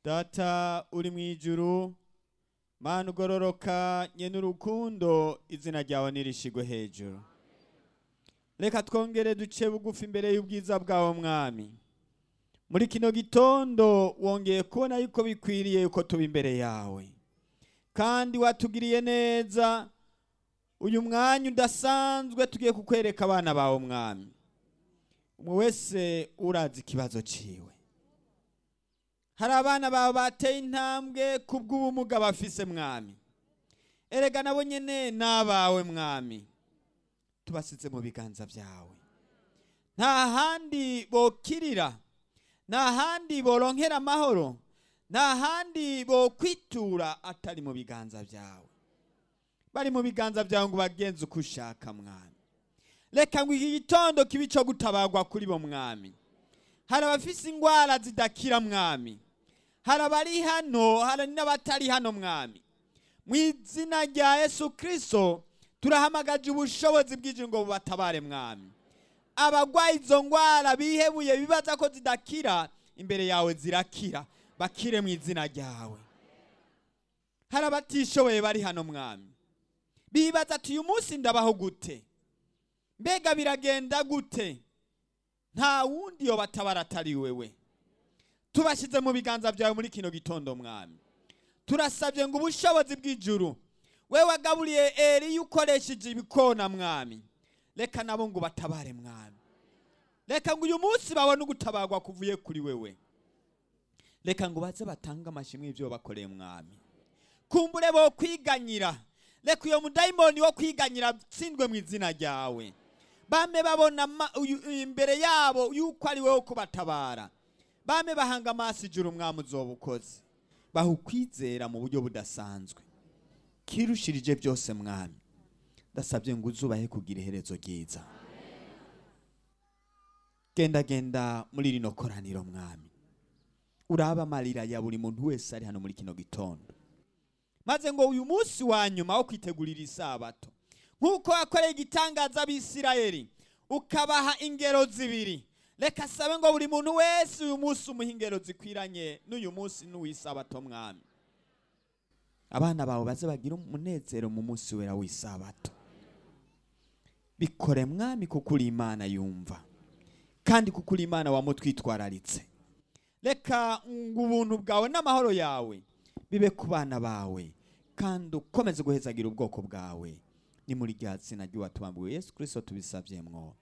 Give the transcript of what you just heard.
data uri mu ijuru mana ugororoka nyene urukundo izina ryawe nirishigwe hejuru reka twongere duce bugufi imbere y'ubwiza bwawe mwami muri kino gitondo wongeye kubona yuko bikwiriye yuko tuba imbere yawe kandi watugiriye neza uyu mwanya udasanzwe tugiye kukwereka abana bawe mwami umwe wese urazi ikibazo ciwe hari abana bawe bateye intambwe kubw'ubumuga bafise mwami erega nabo nyene n'abawe mwami tubasize mu biganza byawe nta handi bokirira nta handi boronkera amahoro nta handi bokwitura atari mu biganza byawe bari mu biganza byawe ngo bagenze uko ushaka mwami reka ngo iki gitondo kibe ico gutabagwa kuri bo mwami hari abafise ingwara zidakira mwami hari abari hano hari n'abatari hano mwami mu izina rya yesu kirisito turahamagaje ubushobozi bw'ijuru ngo bubatabare mwami abagwaye izo ngwara bihebuye bibaza ko zidakira imbere yawe zirakira bakire mu izina ryawe hari abatishoboye bari hano mwami bibaza ati uyu munsi ndabaho gute mbega biragenda gute nta wundi yo batabara atari wewe tubashyize mu biganza byawe muri kino gitondo mwami turasabye ngo ubushobozi bw'ijuru we wagaburiye eri ukoresheje ibikona mwami reka nabo ngo batabare mwami reka ngo uyu munsi babone ugutabarwa kuvuye kuri wewe reka ngo baze batange amashimwe y'ibyo bakoreye mwami kumbure bo kwiganyira reka uyo mudayimoni wo kwiganyira atsindwe mu izina ryawe bame babona imbere yabo yuko ari wowe kubatabara bame bahanga amaso ijuru umwami uzoba ukoze baha ukwizera mu buryo budasanzwe kirushirije byose mwami ndasabye ngo uzubahe kugira iherezo ryiza genda genda muri rino koraniro mwami uraba amarira ya buri muntu wese ari hano muri kino gitondo maze ngo uyu munsi wa nyuma wo kwitegurira isabato nk'uko wakoreye igitangaza abisirayeli ukabaha ingero zibiri reka sabe ngo buri muntu wese uyu munsi umuha ingero zikwiranye n'uyu munsi n'uw'isabato mwami abana bawe baze bagira umunezero mu munsi wera w'isabato bikore mwami kuko uri imana yumva kandi kuko uri imana wamutwitwararitse reka ngo ubuntu bwawe n'amahoro yawe bibe ku bana bawe kandi ukomeze guhezagira ubwoko bwawe ni muri rya zina ry'uwatubambiwe yesu kirisito tubisabyemwo